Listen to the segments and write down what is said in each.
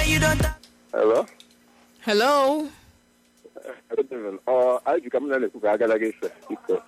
you don't Hello? hello Good evening. Ọ anyị ji ka m na-ekwu ka agara gị ife. Biko.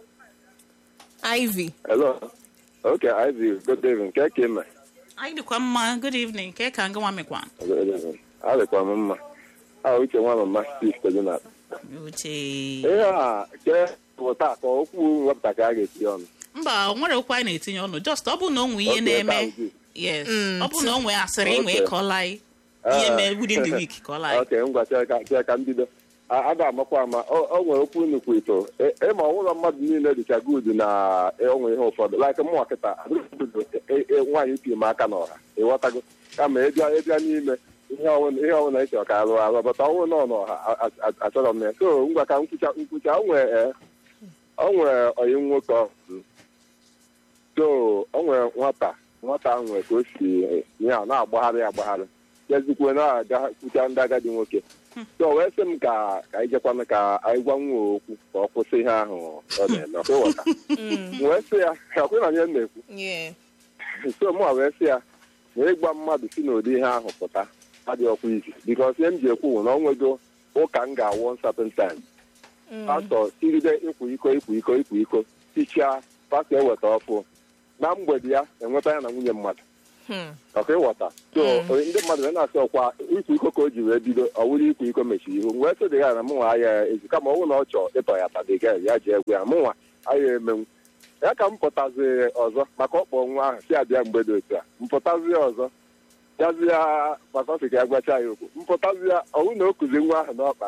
ivy Hello? Okay, Ivy, good evening. Nke ka ime? anyị dịkwa mma good evening ka ka nga nwa mekwa Good evening. Adịkwa m mma. A uche nwa mama Steve Tedina. uche Ihe a ke pụta ka okwu wepụta ka a ga-eti ọnụ. mba o nwere okwu anyị na-etinye ọnụ just ọ bụ na o nwe ihe Okay, na-eme that was it. yes ọ bụ na o nwe asịrị inwe Okay. ịkọla anyị ihe Ah. mee within the week kọla anyị Okay, ngwa chere ka chere ka mbido. A a ga-amakwa ama o o nwere okwu nnukwu ito E- ịma ọnwụlọ mmadụ niile dịcha good na onwe ihe ụfọdụ like mụnwa kịta nwaanyị pi m aka n'ọha ịghọtago kama ịbịa ịbịa n'ime ihe ọwụna ihe ọwụna ị chọrọ ka arụ arụ bata ọnwụ nọ n'ọha a- a- a- achọrọ m ya so ngwa ka nkwucha nkwucha o nwere eh, o nwere ọyị nwoke ọ bụ. so o nwere nwata nwata ahụ nwere ka o si eh, ya na-agbagharị agbagharị jezikwe na-aga kwucha ndị agadi nwoke so wee sị m ka ka anyị jekwana ka anyị gwa nwa okwu ka ọ kwụsị ihe ahụ ọ na-eme ọkwa ịghọta M wee sị ya ọkwa na ihe m na-ekwu yeah so mụ wee sị ya na ịgwa mmadụ si n'ụdị ihe ahụ pụta adịghị ọkwa izi bikos ihe m ji ekwu bụ na ọ nwego ụka m ga-awọ certain time pastọ tigide ịkwụ iko ịkwụ iko ịkwụ iko tichaa pastọ eweta ọfụ na mgbede ya enweta ya na nwunye mmadụ Hmm. ọka ịghọta so ndị mmadụ wee na-asị ọkwa ịkwa iko ka o ji wee bido ọ wụrụ ikwa iko mechiri ihu wee sị dịga na mụnwa aya ezi kama ọ bụrụ na ọ chọọ ịtọ ya tadịga ya ji egwe ya mụnwa aya emenwu ya ka m pụtazi ọzọ maka ọkpọ nwa ahụ si abịa mgbede otu a mpụtazi ọzọ gazi ya maka ọ sị ka ya gwacha ya okwu mpụtazi ya ọwụ na o kuzi nwa ahụ n'ọkpa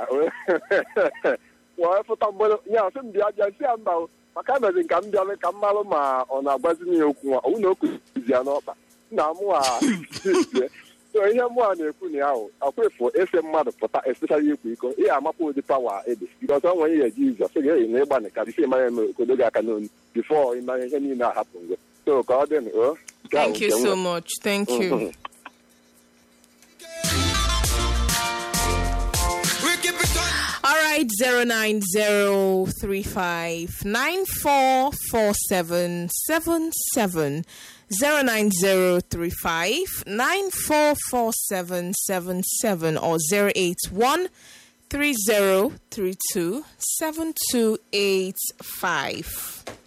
wee fụta mgbede ya sị m bịa bịa si ya mba o, maka emezi ka m bịalụ ka m malụ ma ọ na-agwazini ya okwu nwa ọwụ na o kuzi ya n'ọkpa na mụa so ihe mụa na-ekwu na ya ahụ akwefu ese mmadụ pụta especially ikwu iko ihe amapụ ụdị pawa ede bikọs ọ nwere ihe jizọs sị ga-eyi na ịgba ka bisi mara eme okodo gị aka n'onu bifo ịmara ihe niile ahapụ ngwe so ka ọ dị n- o nke ahụ thank you nke m so nwere. much thank you Mhm. we keep it on. All right, zero nine zero three five nine four four seven seven seven zero nine zero three five nine four four seven seven seven or zero eight one three zero three two seven two eight five.